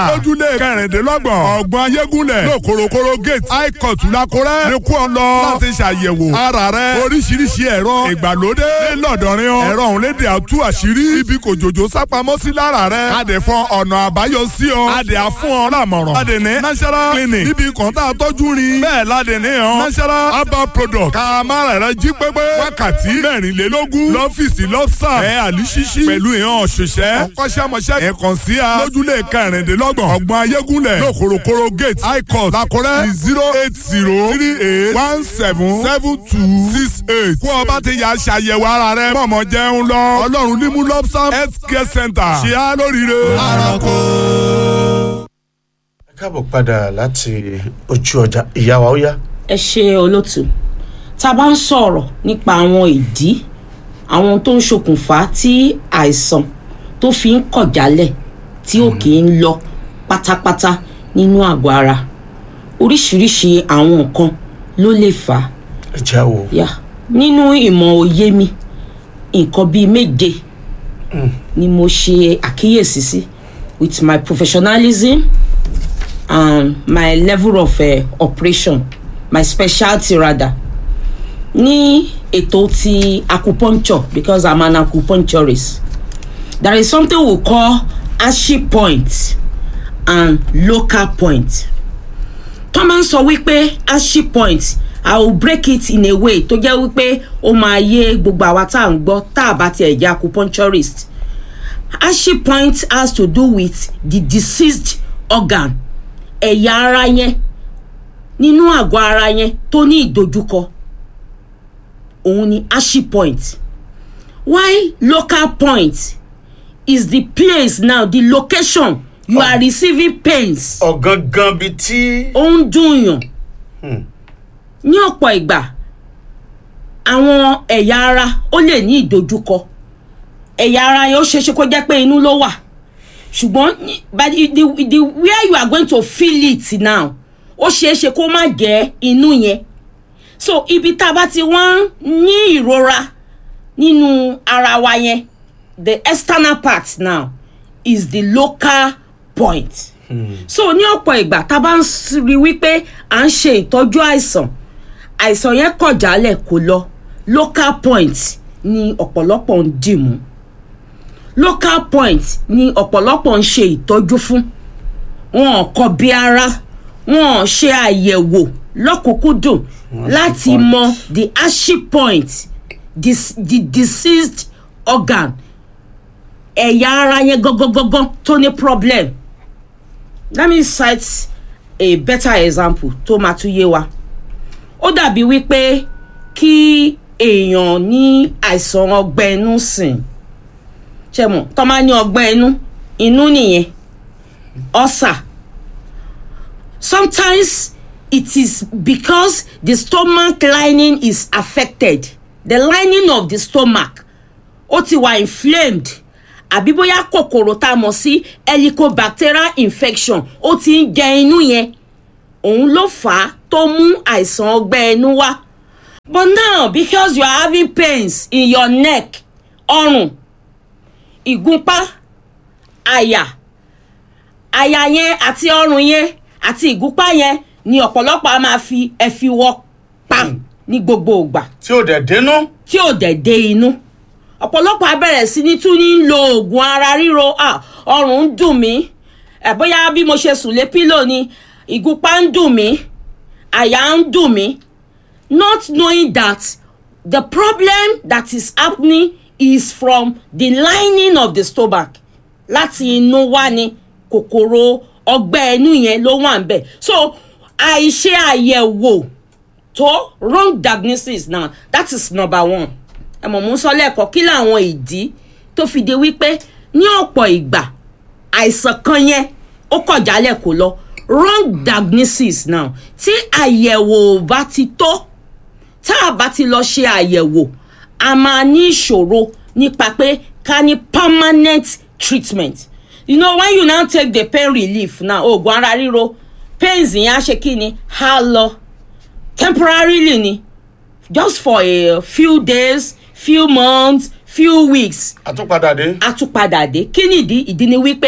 lójúlé kẹrìndínlọ́gbọ̀n ọgbọ̀n ayégúnlẹ̀ lókorokoro gate high court lakurẹ́ ní kú ọ lọ láti ṣàyẹ̀wò ara rẹ oríṣiríṣi ẹ̀rọ ìgbàlódé ńlọdọ̀rin ọ ẹ̀rọ òun léde àtú àṣírí ibi kò jòjò sápamọ́ sí lára rẹ adè fún ọ̀nà àbáyọ sí ọ adè àfún ọ lámọ̀ràn adè ní national clinic níbi kan tá a tọ́jú rin bẹ́ẹ̀ ládè ní ọ national herbal product kàmára rẹ jí pépé wákàtí mẹ́rìnlélógún lọ́fíìsì lọ́sà ẹ̀ àlùsísí pẹ̀lú ìhàn òṣìṣẹ́ ọkọ́ṣẹ́mọṣẹ́ ẹ̀ kàn sí a lójúlé kẹrìndínlọ́gbọ̀n ọgbọ̀n ayégúnlẹ̀ lókorokoro gate high court lakọ́rẹ́ zero eight zero three eight one seven seven two six eight kó o bá ti yà ṣàyẹ̀wò ara rẹ mọ̀mọ́ jẹun lọ ọlọ́run ní mú lọ́pṣà health care center ṣe á lóríire. arako. ẹ káàbọ̀ padà láti ojú ọjà ìyá wa ó yá. ẹ ṣe olótù tá a bá ń sọ̀rọ̀ nípa àwọn ìdí àwọn tó ń ṣokùnfà tí àìsàn tó fi ń kọ̀ jálẹ̀ tí ò kì í lọ pátápátá nínú àgọ́ ara oríṣiríṣi àwọn nǹkan ló lè fà á ẹ jẹ́ àwò. yá nínú ìmọ̀ òye mi nǹkan bíi méje ni mo ṣe àkíyèsí sí with my professionalism and my level of uh, operation my specialty rather ní ètò ti acupuncture because i'm an acupuncturist there is something we call ashi point and local point tó máa ń sọ wípé ashi point i will break it in a way tó jẹ́ wípé ó máa yé gbogbo àwa tá à ń gbọ́ tá a bá tiẹ̀ jẹ́ acupuncturist ashi point has to do with the deceased organ ẹ̀yà ara yẹn nínú àgọ́ ara yẹn tó ní ìdojúkọ òun ni ashi point why local point is the place now the location you are receiving pains ọ̀gangan bíi tí. ó ń dùn yàn ní ọ̀pọ̀ ìgbà àwọn ẹ̀yà ara ó lè ní ìdojúkọ ẹ̀yà ara yẹn ó ṣeéṣe kó jẹ́ pé inú ló wà ṣùgbọ́n ní- but the, the, the where you are going to feel it now ó ṣeéṣe kó má jẹ́ inú yẹn so ibi tá a bá ti wọ́n ní ìrora nínú ara wa yẹn the external part now is the local point so ní ọ̀pọ̀ ìgbà tá a bá ń s- rí wípé à ń ṣe ìtọ́jú àìsàn àìsàn yẹn kọ̀ jálẹ̀ kó lọ local point ni ọ̀pọ̀lọpọ̀ ń dì mú local point ni ọ̀pọ̀lọpọ̀ ń ṣe ìtọ́jú fún wọn ò kọ bí ara wọn ò ṣe àyẹ̀wò lọ́kùnkúndùn láti mọ the ashi point the, the deceased organ ẹ̀yà ara yẹn gangan tó ní problem let me cite a better example tó máa tún yé wa ó dàbí wípé kí èèyàn ní àìsàn ọgbẹ́ inú sìn ṣe mọ̀ tó máa ní ọgbẹ́ inú inú nìyẹn ọ̀sà sometimes it is because the stomach lining is affected the lining of the stomach ó ti wà inflamed àbí bóyá kòkòrò tá a mọ̀ sí helicobacterial infection ó ti ń jẹ inú yẹn òun ló fà á tó mú àìsàn ọgbẹ́ inú wá but now because you are having pains in your neck ọrùn ìgúnpá àyà àyà yẹn àti ọrùn yẹn àti ìgúnpá yẹn ni ọ̀pọ̀lọpọ̀ a máa fi ẹ̀fíwọ́ pa ní gbogbo ìgbà tí ò dẹ̀ dénú. tí ò dẹ̀ dé inú ọ̀pọ̀lọpọ̀ á bẹ̀rẹ̀ sí ní tún ní lo oògùn ara ríro ah, ọrùn ń dùn mí ẹ̀ bóyá bí mo ṣe sùn lé pílò ni ìgúnpá ń dùn mí àyà ń dùn mí not knowing that the problem that is happening is from the lining of the stomach láti inú wá ni kòkòrò ọgbẹ́ inú yẹn ló wà ń bẹ̀ so àìṣe àyẹ̀wò tó wrong diagnosis now that is number one ẹ mọ̀ mú sọ lẹ́ẹ̀kọ́ kí làwọn ìdí tó fi de wípé ní ọ̀pọ̀ ìgbà àìsàn kan yẹn ó kọ̀ jálẹ̀ kó lọ wrong diagnosis now tí àyẹ̀wò ò bá ti tó tá a bá ti lọ ṣe àyẹ̀wò a máa ní ìṣòro nípa pé ká ní permanent treatment you know when you now take the pain relief now oògùn ara ríro pains yẹn á ṣe kí ni á lọ temporarily ni just for a few days few months few weeks àtúpadà dé. àtúpadà dé kí nìdí ìdí ni wípé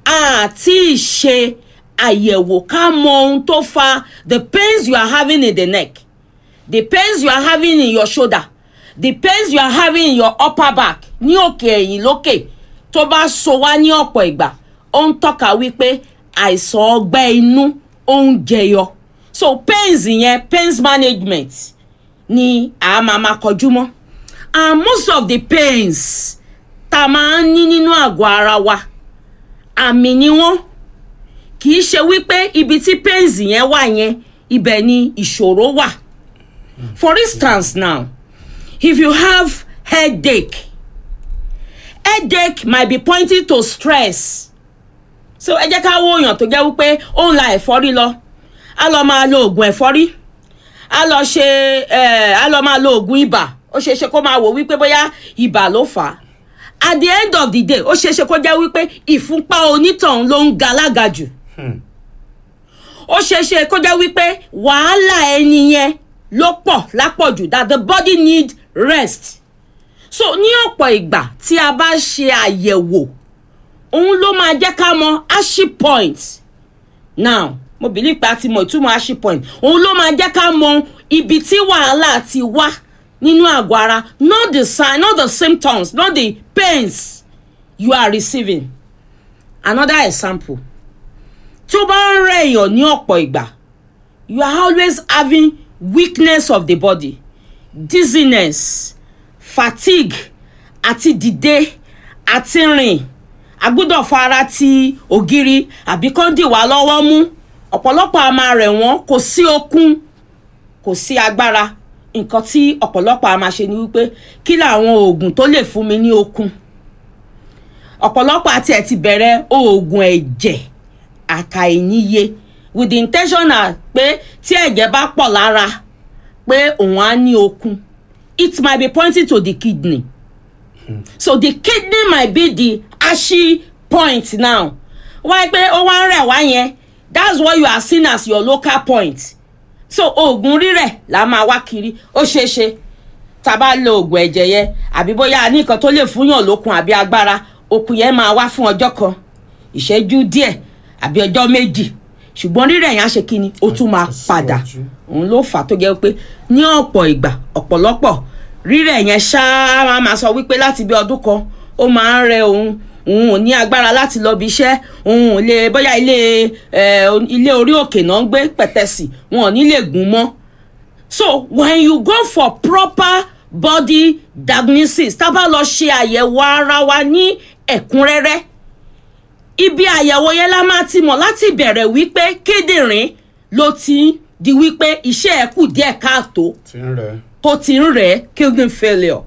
àti ṣe àyẹ̀wò ká mọ ohun tó fa the pains you are having in the neck the pains you are having in your shoulder the pains you are having in your upper back ní òkè ẹ̀yìn lókè tó bá so wá ní ọ̀pọ̀ ìgbà ó ń tọ́ka wípé àìsàn ọgbẹ́ inú ó ń jẹyọ so pains yẹn pains management ni a máa ma kọjú mọ́ and most of the pains tá a máa ń ní nínú àgọ́ ara wa àmì ni wọ́n kì í ṣe wípé ibi tí pains yẹn wà yẹn ibẹ̀ ni ìṣòro wà for instance now if you have headache headache might be pointing to stress so ẹ jẹ́ ká wo èèyàn tó jẹ́ wípé ó ń la ẹ̀fọ́rí lọ á lọ máa lo oògùn ẹ̀fọ́rí á lọ ṣe ẹ̀ á lọ máa lo oògùn ibà ó ṣeé ṣe kó máa wò wípé bóyá ibà ló fà á at the end of the day ó ṣeé ṣe kó jẹ́ wípé ìfúnpá onítọ̀hún ló ń ga lága jù ó ṣeé ṣe kó jẹ́ wípé wàhálà ẹni yẹn ló pọ̀ lápọ̀jù that the body need rest so ní ọ̀pọ̀ ìgbà tí a bá ṣe àyẹ̀wò òun ló máa jẹ́ ká mọ ashi point now mo believe pé a ti mọ ìtumọ̀ ashi point òun ló máa jẹ́ ká mọ ibi tí wàhálà ti wá nínú àgọ́ ara not the sign not the symptoms not the pains you are receiving another example tí ó bá ń rẹ̀ èèyàn ní ọ̀pọ̀ ìgbà you are always having weakness of the body dizziness fatigue àti dìde àti rìn agbọ́dọ̀ fara ti ògiri àbí kán dì wá lọ́wọ́ mú ọ̀pọ̀lọpọ̀ a máa rẹ̀ wọ́n kò sí okun kò sí agbára nǹkan tí ọ̀pọ̀lọpọ̀ a máa ṣe ni wípé kí làwọn oògùn tó lè fún mi ní okun ọ̀pọ̀lọpọ̀ àti ẹ̀ ti bẹ̀rẹ̀ oògùn ẹ̀jẹ̀ àkàìníye with the intention na pé tí ẹ̀jẹ̀ bá pọ̀ lára pé òun á ní okun it might be pointing to the kidney so the kidney might be the ashi point now wáyé pé ó wá ń rẹ̀ wá yẹn that's what you are seeing as your local point so oògùn rírẹ̀ la máa wá kiri ó ṣeé ṣe tá a bá lo oògùn ẹ̀jẹ̀ yẹn àbí bóyá a ní nǹkan tó lè fúnyàn lókun àbí agbára okun yẹn máa wá fún ọjọ́ kan ìṣẹ́jú díẹ̀ àbí ọjọ́ méjì ṣùgbọ́n rírẹ̀ yẹn á ṣe kí ni ó tún máa padà òun ló fà á tó jẹ́ pé ní ọ̀pọ̀ ìgbà ọ̀pọ̀lọpọ̀ rírẹ̀ yẹn ṣáá máa máa sọ wípé láti bí ọdún kan ó máa ń rẹ òun òun ò ní agbára láti lọ bí iṣẹ́ òun ò lè bóyá ilé ilé orí òkè náà ń gbé pẹ̀tẹ́sì wọn ò ní lè gùn mọ́ so when you go for proper body diagnosis tá a bá lọ ṣe àyẹ̀wò ara wa ní ẹ̀kúnrẹ́rẹ́ ibi àyẹ̀wò yẹn la máa ti mọ̀ láti bẹ̀rẹ̀ wípé kíndìnrín ló ti di wípé iṣẹ́ ẹ̀ kù díẹ̀ káàtó tí ń rẹ̀ tó ti ń rẹ̀ kidney failure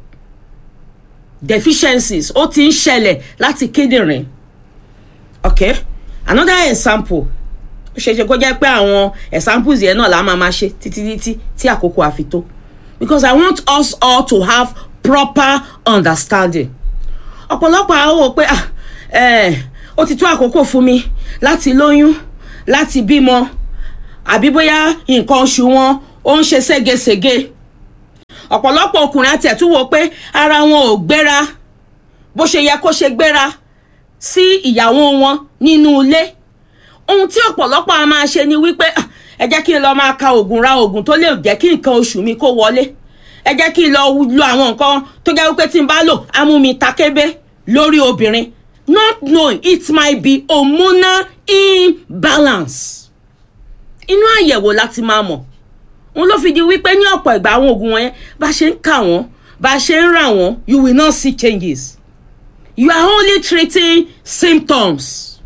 deficiencies ó ti ń ṣẹlẹ̀ láti kíndìnrín okay another example ó ṣe é ṣe kó jẹ́ pé àwọn examples yẹn náà la máa ma ṣe títí títí tí àkókò àfi tó because i want us all to have proper understanding ọ̀pọ̀lọpọ̀ àwọn wò pé ah eh, ó ti tó àkókò fún mi láti lóyún láti bímọ àbí bóyá nǹkan oṣù wọn ó ń ṣe ségesège ọ̀pọ̀lọpọ̀ ọkùnrin àti ẹ̀túwò pé ara wọn ò gbéra bó ṣe yẹ kó ṣe gbéra sí ìyàwó wọn nínú ilé ohun tí ọ̀pọ̀lọpọ̀ a máa ṣe ni wípé "Ah, ẹ jẹ́ kí n lọ máa ka oògùn ra oògùn tó lè jẹ́ kí nǹkan oṣù mi kó wọlé ẹ jẹ́ kí n lọ lo àwọn nǹkan tó jẹ́ wípé tí n bá lò á mú mi takébé lórí obìnrin not knowing it might be hormonal imbalance inú àyẹ̀wò láti máa mọ̀ òun ló fi di wípé ní ọ̀pọ̀ ìgbà àwọn oògùn wọn yẹn bá ṣe ń kà wọ́n bá ṣe ń rà wọ́n you will not see changes you are only treating symptoms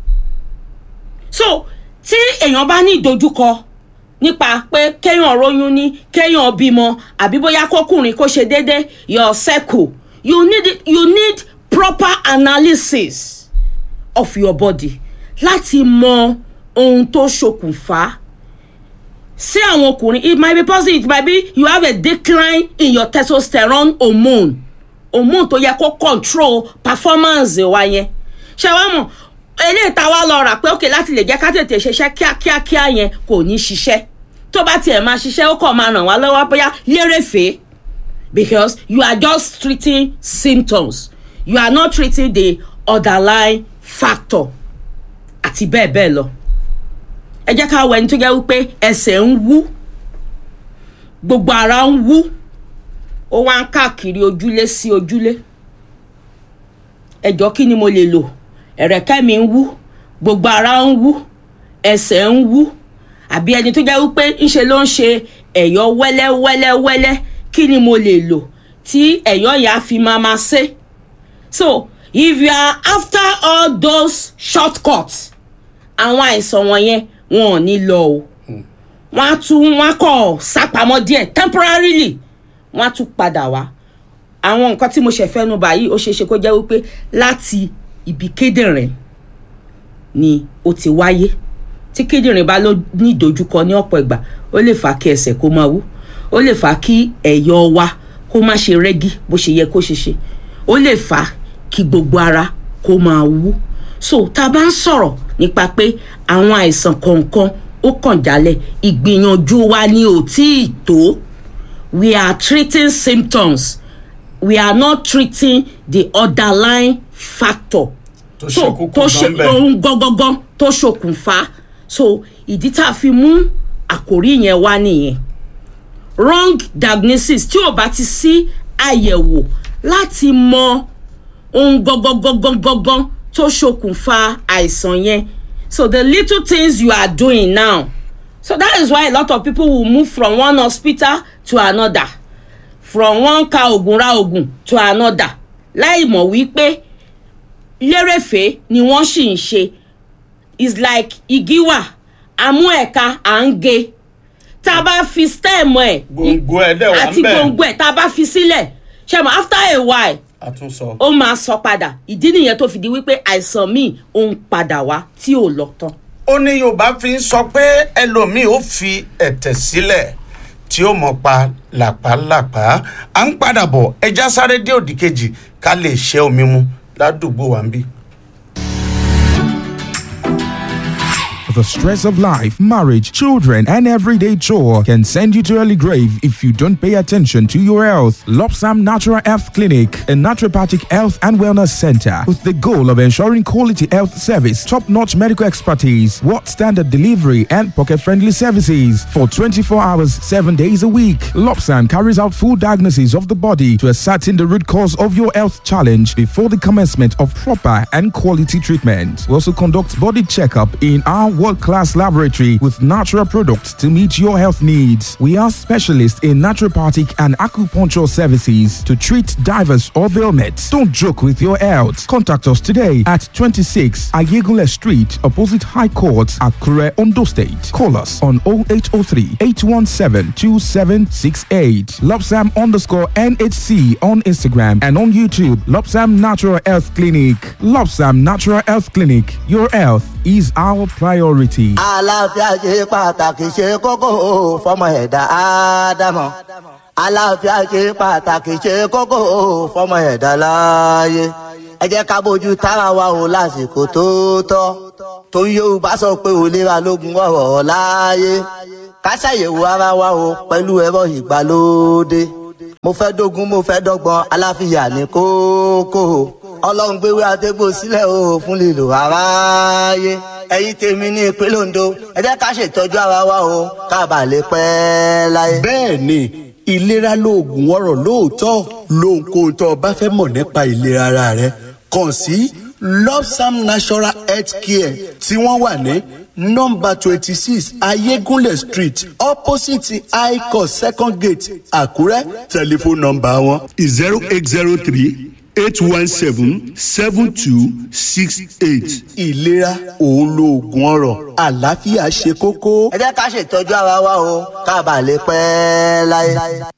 so tí èèyàn bá ní ìdojúkọ nípa pé kéèyàn róyún ní kéèyàn bímọ àbí bóyá kókùnrin kó ṣe déédé your circle you need you need proper analysis of your body láti mọ ohun tó ṣokùnfà sí àwọn ọkùnrin it might be possible it might be you have a decline in your testosterone hormone hormone tó yẹ kó control performance wa yẹn ṣé wàá mọ̀ eléyìí tá a wá lọ rà pé òkè láti lè jẹ́ ká tètè ṣiṣẹ́ kíákíákíá yẹn kò ní ṣiṣẹ́ tó bá tiẹ̀ máa ṣiṣẹ́ ó kàn máa ràn wá lọ́wọ́ bóyá lérèfé because you are just treating symptoms you are not treating the underlying factor àti bẹ́ẹ̀ bẹ́ẹ̀ lọ ẹ jẹ́ ká wo ẹni tó jẹ́ wípé ẹsẹ̀ ń wú gbogbo ara ń wú ó wá ń káàkiri ojúlé sí ojúlé ẹjọ́ kí ni mo lè lò ẹ̀rẹ̀kẹ́ mi ń wú gbogbo ara ń wú ẹsẹ̀ ń wú àbí ẹni tó jẹ́ wípé ńṣe ló ń ṣe ẹ̀yọ́ wẹ́lẹ́wẹ́lẹ́wẹ́lẹ́ kí ni mo lè lò tí ẹ̀yọ́ yà á fi máa ma ṣe so if you are after all those shortcuts àwọn àìsàn wọ̀nyẹn wọn ò ní lọ o wọ́n á tún wọ́n á kọ̀ sápamọ́ díẹ̀ temporarily wọ́n á tún padà wá àwọn nǹkan tí mo ṣe fẹ́ nu báyìí ó ṣeé ṣe kó jẹ́ wípé láti ibi kíndìnrín ni ó ti wáyé tí kíndìnrín bá ló ní ìdojúkọ ní ọ̀pọ̀ ìgbà ó lè fà á kí ẹsẹ̀ kó máa wú ó lè fà á kí ẹ̀yọ̀ wa kó má ṣe rẹ́gí bó ṣe yẹ kó ṣe ṣe ó lè fà á kí gbogbo ara kó máa wú so tá a bá ń sọ̀rọ̀ nípa pé àwọn àìsàn kọ̀ọ̀kan ó kàn jálẹ̀ ìgbìyànjú wa ni ò tí ì tó we are treating symptoms we are not treating the underlying factor tó ṣe kókó tó ṣe gan bẹ́ẹ̀. ohun gangan tó ṣokùnfà so ìdí tá a fi mú àkòrí yẹn wá nìyẹn wrong diagnosis tí ò bá ti sí àyẹ̀wò láti mọ ohun gangan tó ṣokùnfà àìsàn yẹn so the little things you are doing now so that is why a lot of people will move from one hospital to another from one ka oògùn ra oògùn to another láì mọ̀ wípé lérèfé ni wọ́n sì ń ṣe is like igi wà àmú ẹ̀ka à ń ge tá a bá fi stem ẹ̀ Gbòǹgbò ẹ̀ dẹ̀ wà àti ńbẹ̀. gbòǹgbò ẹ̀ tá a bá fi sílẹ̀ ṣe mọ̀ after a while àtúnsọ. ó máa sọ padà ìdí nìyẹn tó fi di wípé àìsàn míì ó ń padà wá tí ò lọ tán. ó ní yorùbá fi ń sọ pé ẹlòmíì ó fi ẹ̀tẹ̀ sílẹ̀ tí ó mọ̀ pa làpálàpá à ń padà bọ̀ ẹja sáré dé òdì kejì ká lè ṣẹ́ omi mu ládùúgbò wa ń bí. The stress of life, marriage, children, and everyday chore can send you to early grave if you don't pay attention to your health. Lopsam Natural Health Clinic, a naturopathic health and wellness center with the goal of ensuring quality health service, top-notch medical expertise, world standard delivery, and pocket-friendly services for 24 hours, 7 days a week. Lopsam carries out full diagnosis of the body to ascertain the root cause of your health challenge before the commencement of proper and quality treatment. We also conduct body checkup in our world-class laboratory with natural products to meet your health needs. We are specialists in naturopathic and acupuncture services to treat divers or ailments. Don't joke with your health. Contact us today at 26 Ayegule Street, opposite High Court, Akure, Ondo State. Call us on 0803 817 2768. Lopsam underscore NHC on Instagram and on YouTube. Lopsam Natural Health Clinic. Lopsam Natural Health Clinic. Your health is our priority. àlàáfíà ṣe pàtàkì ṣe kókó fọmọ ẹ̀dá ádámọ̀ àlàáfíà ṣe pàtàkì ṣe kókó fọmọ ẹ̀dá láàyè ẹ jẹ́ ká bójú tára wa o lásìkò tó tọ́ torí yorùbá sọ pé òlera lógun ọ̀rọ̀ láàyè ká ṣàyẹ̀wò ara wa o pẹ̀lú ẹ̀rọ ìgbàlódé mo fẹ́ dógún mo fẹ́ dọ́gbọ́n aláfíà ní kókó ọlọ́run gbéwé àtẹ́gbò sílẹ̀ o fún lílo aráyé ẹ̀yin tèmi ní ìpínlẹ̀ ondo ẹ jẹ́ ká ṣètọ́jú ara wa o ká bàa lè pẹ́ láyé. bẹ́ẹ̀ ni ìlera lóògùn ọ̀rọ̀ lóòótọ́ lóhunkóhun tó o bá fẹ́ mọ̀ nípa ìlera ara rẹ kàn sí lopsam natural health care tí wọ́n wà ní nọ́mbà twenty six ayégúnlẹ̀ street opposite icos second gate àkúrẹ́ tẹlifóònù nọ́mbà wọn zero eight zero three eight one seven seven two six eight. ìlera òun lóògùn ọ̀rọ̀ àlàáfíà ṣe kókó. ẹ jẹ́ ká ṣètọ́jú ara wa o ká bàa lè pẹ́ láyé.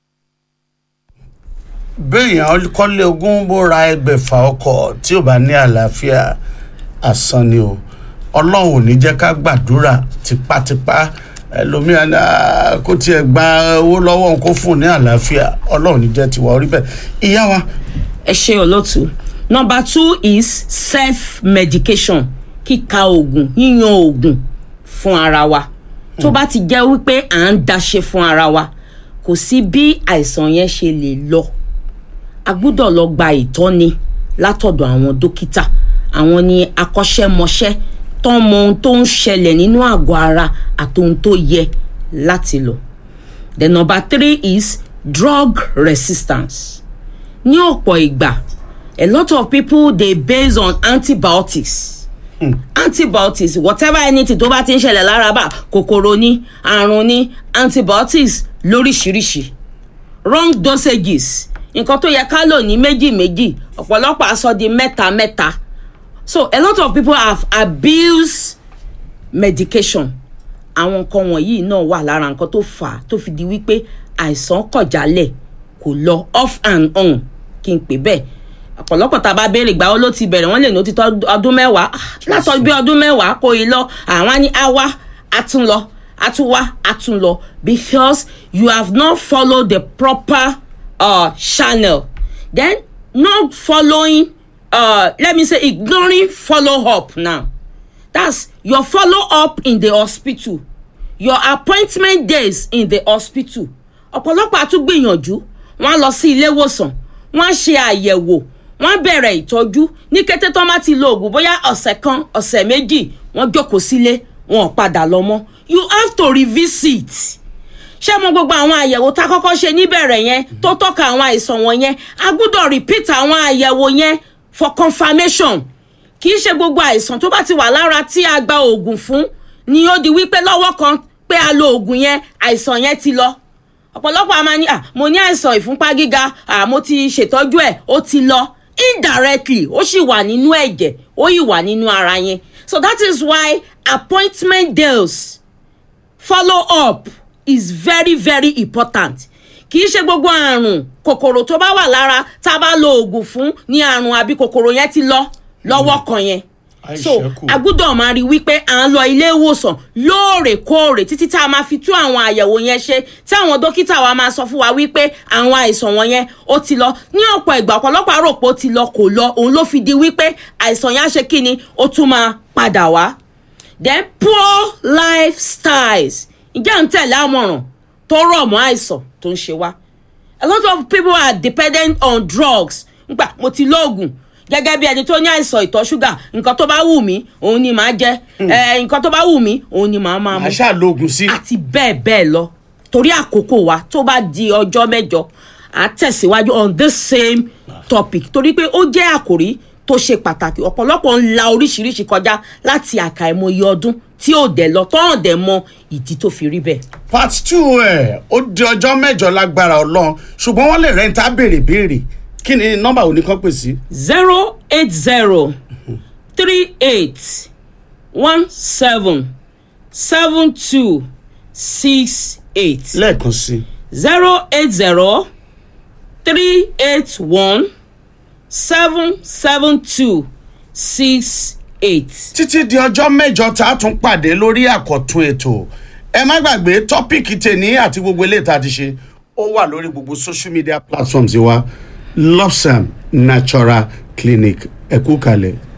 béèyàn kọ́lé ogún bó ra ẹgbẹ̀fà ọkọ̀ tí ò bá ní àlàáfíà àsán ni o ọlọ́run ò ní jẹ́ ká gbàdúrà tipátipá ẹlòmíà ní, "Ah, kó tiẹ̀ gba owó lọ́wọ́ òun kó fún un ní àlàáfíà ọlọ́run ò ní jẹ́ tiwa orí bẹ́ẹ̀ ìyá wa ẹ ṣe olóòtú number two is self medication kíka oògùn yíyan oògùn fún ara wa tó bá ti jẹ́ wípé à ń daṣe fún ara wa kò sí bí àìsàn yẹn ṣe lè lọ a gbúdọ̀ lọ gba ìtọ́ni látọ̀dọ̀ àwọn dókítà àwọn ni akọ́ṣẹ́mọṣẹ́ tó mọ ohun tó ń ṣẹlẹ̀ nínú àgọ́ ara àti ohun tó yẹ láti lò the number three is drug resistance ní ọ̀pọ̀ ìgbà a lot of people dey base on antibiotics antibiotics whatever anything tó bá ti ń ṣẹlẹ̀ lára bá kòkòrò ní àrùn ní antibiotics lóríṣiríṣi wrong dosages nǹkan tó yẹ ká lò ní méjì méjì ọ̀pọ̀lọpọ̀ aṣọ di mẹ́ta mẹ́ta so a lot of people have abused medication àwọn nǹkan wọ̀nyí náà wà lára nǹkan tó fà á tó fi di wípé àìsàn kọ̀jálẹ̀ kò lọ off and on kí n pè bẹ́ẹ̀ ọ̀pọ̀lọpọ̀ tá a bá béèrè ìgbà wo ló ti bẹ̀rẹ̀ wọ́n lè ní ó ti tọ́ ọdún mẹ́wàá Ah, látọ̀ bí ọdún mẹ́wàá kò ì lọ àwọn á ní á wá á tún lọ á tún wá á tún lọ because you have not followed the proper uh, channel then not following uh, let me say ignoring follow up now that's your follow up in the hospital your appointment days in the hospital ọ̀pọ̀lọpọ̀ àtúgbìyànjú wọ́n á lọ sí ilé ìwòsàn wọ́n á ṣe àyẹ̀wò wọ́n á bẹ̀rẹ̀ ìtọ́jú ní kété tó má ti lo oògùn bóyá ọ̀sẹ̀ kan ọ̀sẹ̀ méjì wọ́n jókòó sílé wọn ò padà lọ mọ́ you have to revisit ṣé mo gbogbo àwọn àyẹ̀wò tá a kọ́kọ́ ṣe níbẹ̀rẹ̀ yẹn tó tọ́ka àwọn àìsàn wọ̀nyẹn a gbọ́dọ̀ repeat àwọn àyẹ̀wò yẹn for confirmation kì í ṣe gbogbo àìsàn tó bá ti wà lára tí a gba oògùn fún ni ó di wípé lọ́wọ́ kan pé a lo oògùn yẹn àìsàn yẹn ti lọ ọ̀pọ̀lọpọ̀ a máa ní à mo ní àìsàn ìfúnpá gíga à mo ti ṣètọ́jú ẹ̀ ó ti lọ indirectly ó sì wà nínú ẹ̀jẹ̀ ó yìí wà nínú ara yẹn so that is why appointment deals follow up is very very important kì í ṣe gbogbo àrùn kòkòrò tó bá wà lára tá a bá lo oògùn fún ní àrùn àbí kòkòrò yẹn ti lọ lọ́wọ́ kan yẹn so Àìṣẹ́kù. a gbúdọ̀ máa rí wípé à ń lọ ilé ìwòsàn lóòrèkóòrè títí tá a máa fi tú àwọn àyẹ̀wò yẹn ṣe tí àwọn dókítà wa máa sọ fún wa wípé àwọn àìsàn wọn yẹn ó ti lọ ní ọ̀pọ̀ ìgbà ọ̀pọ̀lọpọ̀ àrò pé ó ti lọ kò lọ òun ló fi di wípé àìsàn yẹn á ṣe kí ni ó tún máa padà wá then poor lifestyles ǹjẹ́ à ń tẹ̀lé àmọ̀ràn tó rọ̀ mọ́ àìsàn tó ń ṣe wá a lot of people are dependent on drugs nígbà mo ti lóògùn gẹ́gẹ́ bí ẹni tó ní àìsàn ìtọ̀ ṣúgà nǹkan tó bá wù mí òun ni màá jẹ ẹ, nǹkan tó bá wù mí òun ni màá máa mu màá ṣàlóògùn sí. àti bẹ́ẹ̀ bẹ́ẹ̀ lọ torí àkókò wa tó bá di ọjọ́ mẹ́jọ à tẹ̀síwájú on this same topic torí pé ó jẹ́ àkòrí tó ṣe pàtàkì ọ̀pọ̀lọpọ̀ ń la oríṣiríṣi kọjá láti àkàìmọye ọdún tí ò dẹ̀ lọ tọ́hàn dẹ̀ mọ ìdí tó fi rí bẹ́ẹ̀. part two ẹ̀ ó di ọjọ́ mẹ́jọ lágbára ọlọ́run ṣùgbọ́n wọ́n lè rẹ́ńtà béèrè béèrè kí ni nọ́mbà òní kan pè sí. zero eight zero three eight one seven seven two six eight lẹ́ẹ̀kan sí zero eight zero three eight one seven seven two six eight. títí di ọjọ́ mẹ́jọ tá a tún pàdé lórí àkọ́tún ètò ẹ má gbàgbé tọ́pìkì tèní àti gbogbo eléyìí tá a ti ṣe ó wà lórí gbogbo social media platforms wa lopsam natural clinic ẹ kú kalẹ̀.